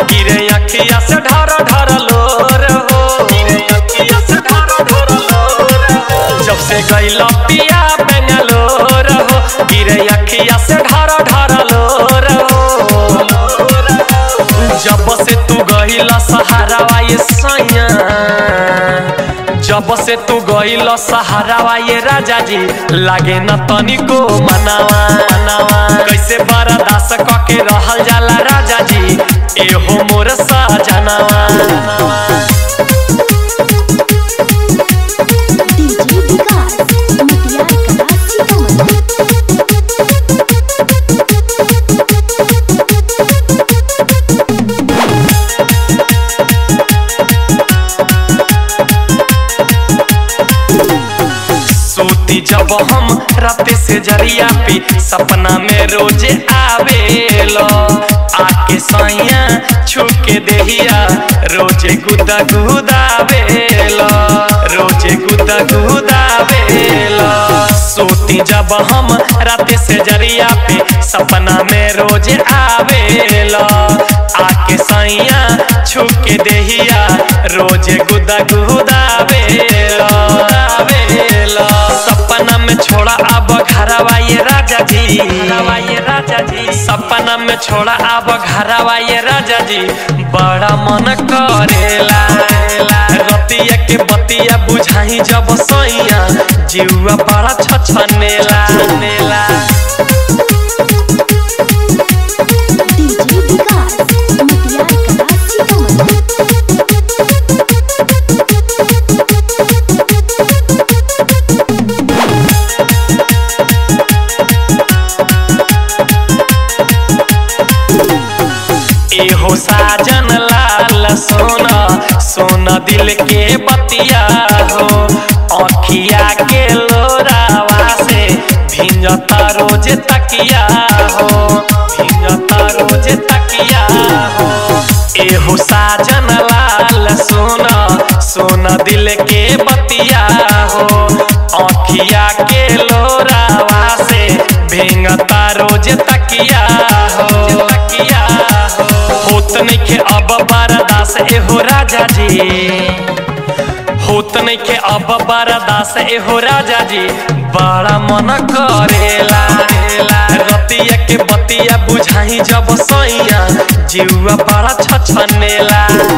गिरे अखिया से ढर ढर लोर हो गिरे अखिया से ढर ढर लोर हो जब से गइल पिया बेंगलोर हो गिरे अखिया से ढर ढर लोर हो जब से तू गइल सहारावा ये सैया जब से तू गइल सहारावा ये राजा जी लागे न तनिको मनावा मनावा कैसे बर्दाश्त क के रहल जाला राजा जी एहो मोर सजनावा डीजे विकास मटियार कला सीतामढ़ी सोती जब हम रात से जरिया पे सपना में रोजे आवेलो आके सैया छू के देहिया रोजे गुदा गुदावेलो रोजे गुदा गुदावेलो सोती जब हम रात से जरिया पे सपना में रोजे आवेलो आके सैया छू के देहिया रोजे गुदा गुदावेलो आवेलो सपना में छोड़ा अब घरवा ये राजा जी घरवा ये राजा जी सपना में छोड़ा अब घरवा ये राजा जी बड़ा मन करेला रतिया के बतिया बुझाई जब सैया जीवा बड़ा छछनेला नेला डीजे विकास मटियार कला सीतामढ़ी एहो साजन लाल सोना सोना दिल के बतिया हो अखिया के लोरावा से भिंजता रोज तकिया हो भिंजता रोज तकिया हो एहो साजन लाल सोना सोना दिल के बतिया हो अखिया के लोरावा से भिंगता रोज तकिया हो तकिया हो होत नइखे अब बरदास एहो राजा जी होत नइखे अब बरदास एहो राजा जी बड़ा मन करेला रतिया के बतिया बुझाई जब सैया जीवा बड़ा छछनेला